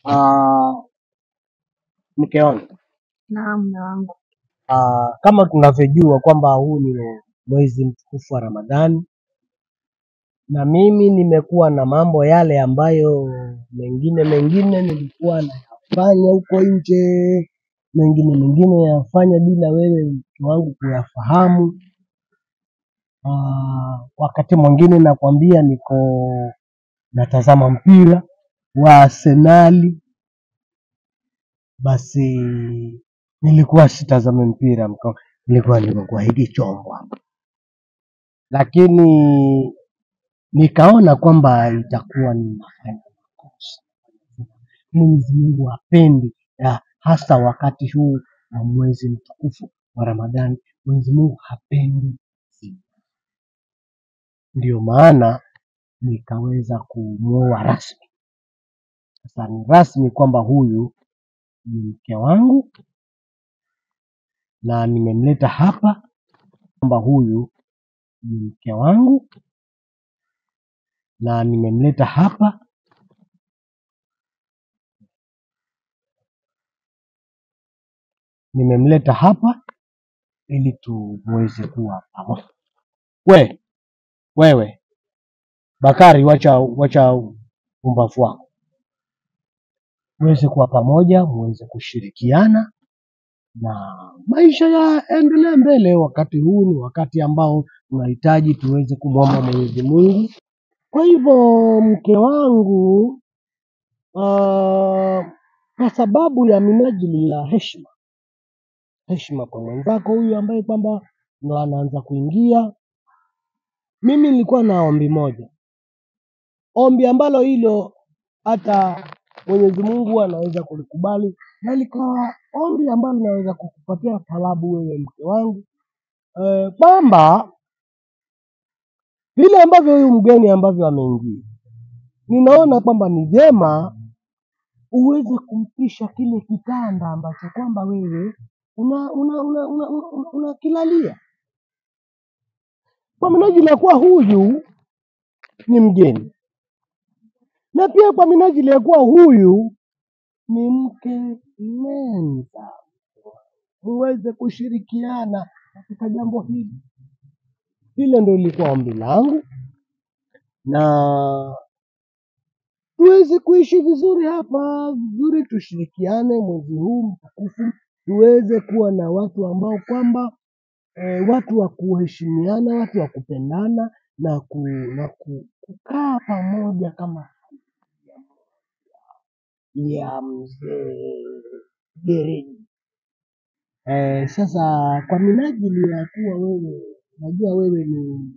Ah, mke wangu, Naam, mume wangu. ah, kama tunavyojua kwamba huu ni mwezi mtukufu wa Ramadhani, na mimi nimekuwa na mambo yale ambayo mengine mengine nilikuwa nayafanya huko nje, mengine mengine yafanya bila wewe mke wangu kuyafahamu. Ah, wakati mwingine nakwambia niko natazama mpira wa Arsenali, basi nilikuwa sitazame mpira mko, nilikuwa niko kwa hiki chombo hapa, lakini nikaona kwamba itakuwa ninafanya makosa. Mwenyezi Mungu hapendi, na hasa wakati huu wa mwezi mtukufu wa Ramadhani, Mwenyezi Mungu hapendi zina. Ndio maana nikaweza kumwoa rasmi. Sasa ni rasmi kwamba huyu ni mke wangu na nimemleta hapa kwamba huyu ni mke wangu na nimemleta hapa nimemleta hapa ili tuweze kuwa pamoja. We wewe Bakari, wacha wacha umbavu wako, muweze kuwa pamoja, muweze kushirikiana na maisha yaendelee mbele. Wakati huu ni wakati ambao tunahitaji tuweze kumwomba Mwenyezi Mungu. Kwa hivyo mke wangu, ah, kwa sababu ya minajili ya heshima heshima kwa mwenzako huyu ambaye kwamba ndo anaanza kuingia, mimi nilikuwa na ombi moja, ombi ambalo hilo hata Mwenyezi Mungu anaweza kulikubali na likawa ombi ambalo linaweza kukupatia thawabu wewe mke wangu e, kwamba vile ambavyo huyu mgeni ambavyo ameingia, ninaona kwamba ni vyema uweze kumpisha kile kitanda ambacho kwamba wewe una una una, una, una, una, unakilalia kwa minajili ya kuwa huyu ni mgeni na pia kwa minajili ya kuwa huyu ni mke mwenza, muweze kushirikiana katika jambo hili. Hilo ndio lilikuwa ombi langu, na tuweze kuishi vizuri hapa vizuri, tushirikiane mwezi huu mtukufu, tuweze kuwa na watu ambao kwamba e, watu wa kuheshimiana, watu wa kupendana na, ku, na ku, kukaa pamoja kama ya mzee Gereji. Eh, sasa kwa minajili ya kuwa wewe najua wewe ni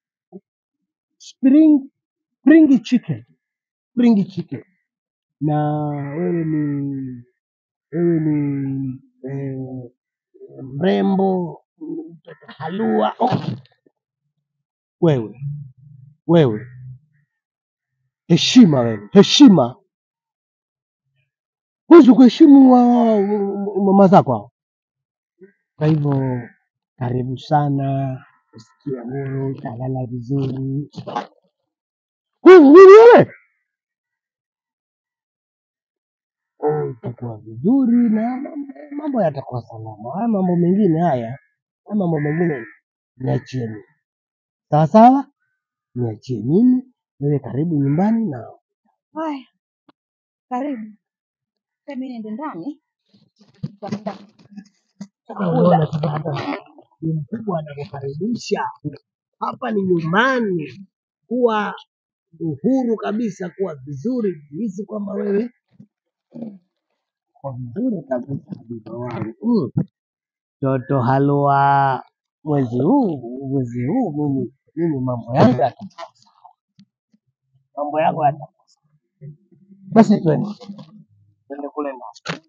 spring spring chicken spring chicken na wewe ni wewe ni eh, mrembo mtoto halua oh. Wewe wewe heshima, wewe heshima, huwezi kuheshimu wa- wa- mama zako hao. Kwa hivyo karibu sana, usikie huru, utalala vizuri. Wewe wewe Oh, utakuwa vizuri na mambo- mambo yatakuwa salama. Haya mambo mengine haya, haya mambo mengine niachie mimi, sawa sawa, niachie mimi. Wewe karibu nyumbani na Haya, karibu. Sasa mimi niende ndani. Nitaenda unaona sasa, hata ni mkubwa anakukaribisha hapa, ni nyumbani, kuwa uhuru kabisa, kuwa vizuri, jihisi kwamba wewe kwa vizuri kabisa, mtoto wangu Mm. Toto halua, mwezi huu mwezi huu mimi mimi mambo yangu yatakuwa sawa, mambo yako yatakuwa sawa. Basi twende twende kule ndani.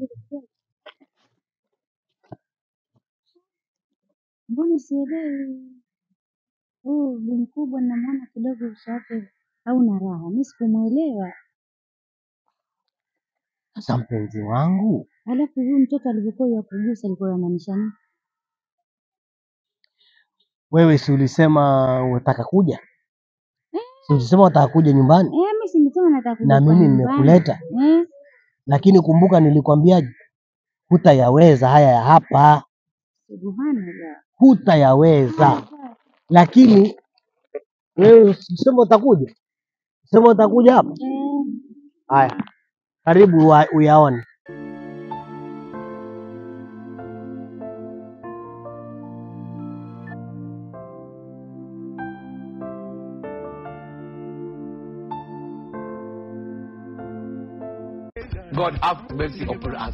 Mbona sielewi? Huyu bi mkubwa namwona kidogo uso wake hauna raha. Mimi sikumwelewa. Sasa mpenzi wangu, Alafu huyu mtoto alivyokuwa yakugusa alikuwa anamaanisha nini? wewe si ulisema unataka kuja? Si ulisema unataka kuja nyumbani Eh, mimi si nimesema nataka kuja na kwa mimi nyumbani. nimekuleta? Eh, lakini kumbuka nilikwambiaje, hutayaweza haya ya hapa, Subhanallah. hutayaweza. Lakini wewe sema utakuja, sema utakuja hapa. Eh, Haya, karibu wa- uyaone. God have mercy upon us.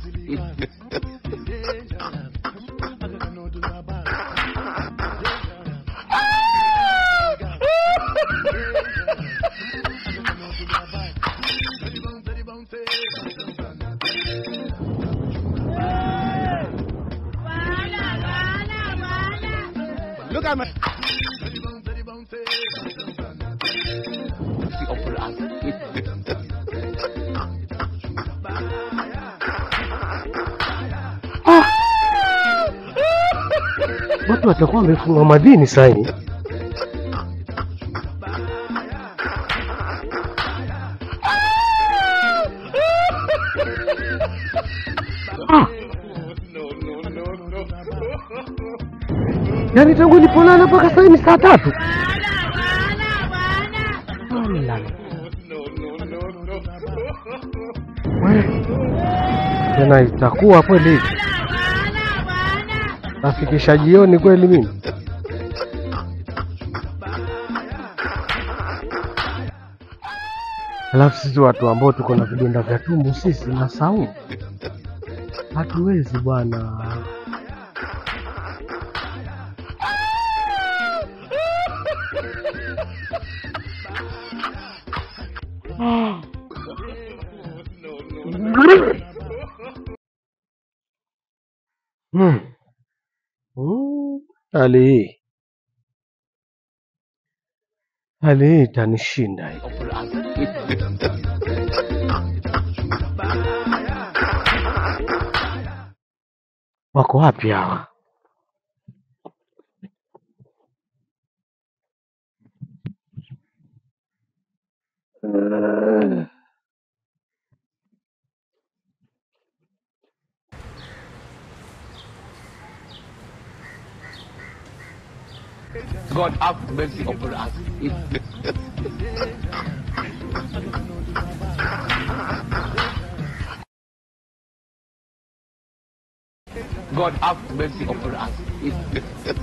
Look at me. Mercy upon us. Watu watakuwa wamefunga madini saini. Yaani tangu nilipolala mpaka sasa ni saa tatu. Alala. We, Tena itakuwa kweli hivi? Nafikisha jioni kweli mimi? Alafu sisi watu ambao tuko na vidonda vya tumbo sisi na saumu hatuwezi bwana. Hmm. Hmm. Hali hii hali hii itanishinda hii. Upon us. Wako wapi hawa? God have mercy upon us. God have mercy upon us.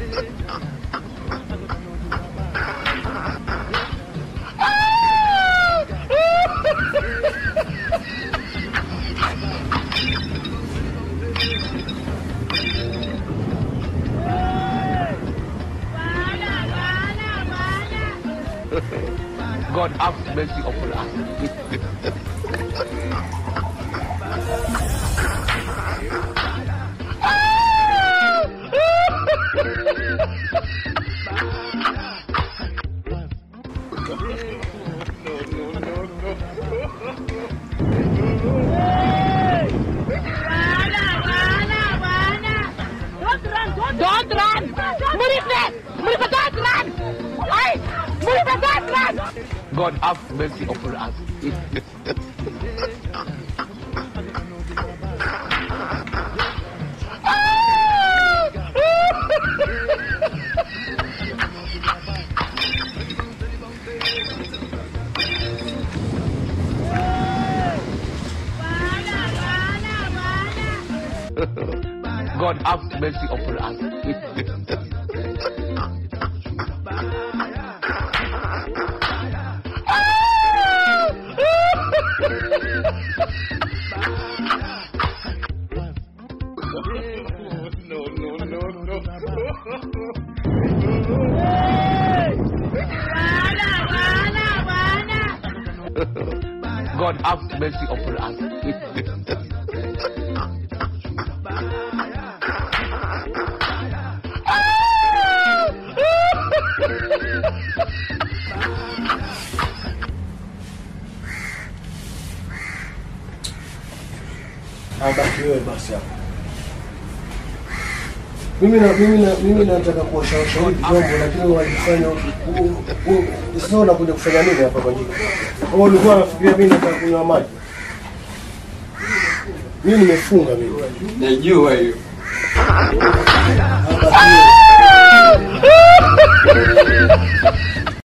God have mercy upon us. Don't run! Murife! Murife, don't run! Hey! Murife, don't run! God have mercy upon us. God have mercy upon us. God have mercy upon us. Abaki wewe basi hapo. Mimi na mimi na mimi nataka kuwashauri vyombo lakini walifanya sasa unakuja kufanya nini hapa kwa jiko? Wewe ulikuwa unafikiria mimi nataka kunywa maji? Mimi nimefunga mimi. Najua hiyo.